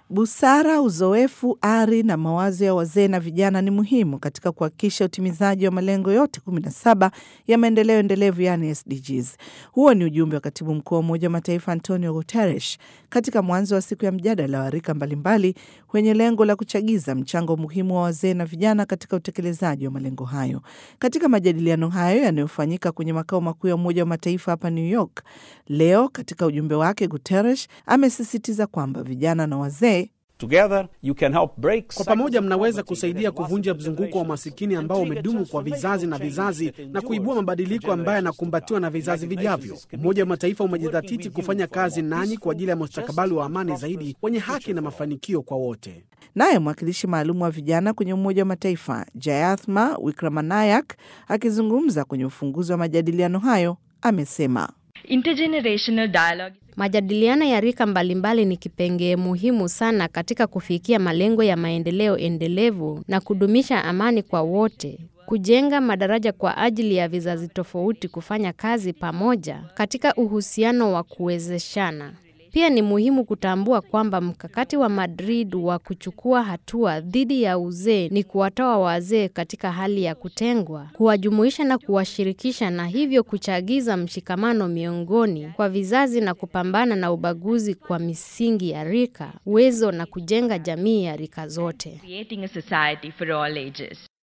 Busara, uzoefu, ari na mawazo ya wazee na vijana ni muhimu katika kuhakikisha utimizaji wa malengo yote 17 ya maendeleo endelevu yani SDGs. Huo ni ujumbe wa katibu mkuu wa Umoja wa Mataifa Antonio Guterres katika mwanzo wa siku ya mjadala wa rika mbalimbali wenye lengo la kuchagiza mchango muhimu wa wazee na vijana katika utekelezaji wa malengo hayo. Katika majadiliano hayo yanayofanyika kwenye makao makuu ya Umoja wa Mataifa hapa New York leo, katika ujumbe wake Guterres amesisitiza kwamba vijana na wazee Together, you can help break Kwa pamoja mnaweza kusaidia kuvunja mzunguko wa masikini ambao umedumu kwa vizazi na vizazi na kuibua mabadiliko ambayo yanakumbatiwa na vizazi vijavyo. Umoja wa Mataifa umejidhatiti kufanya kazi nanyi kwa ajili ya mustakabali wa amani zaidi wenye haki na mafanikio kwa wote. Naye mwakilishi maalum wa vijana kwenye Umoja wa Mataifa Jayathma Wickremanayak akizungumza kwenye ufunguzi wa majadiliano hayo amesema Intergenerational dialogue Majadiliano ya rika mbalimbali ni kipengee muhimu sana katika kufikia malengo ya maendeleo endelevu na kudumisha amani kwa wote, kujenga madaraja kwa ajili ya vizazi tofauti kufanya kazi pamoja katika uhusiano wa kuwezeshana. Pia ni muhimu kutambua kwamba mkakati wa Madrid wa kuchukua hatua dhidi ya uzee ni kuwatoa wazee katika hali ya kutengwa, kuwajumuisha na kuwashirikisha, na hivyo kuchagiza mshikamano miongoni kwa vizazi na kupambana na ubaguzi kwa misingi ya rika, uwezo na kujenga jamii ya rika zote. creating a society for all ages.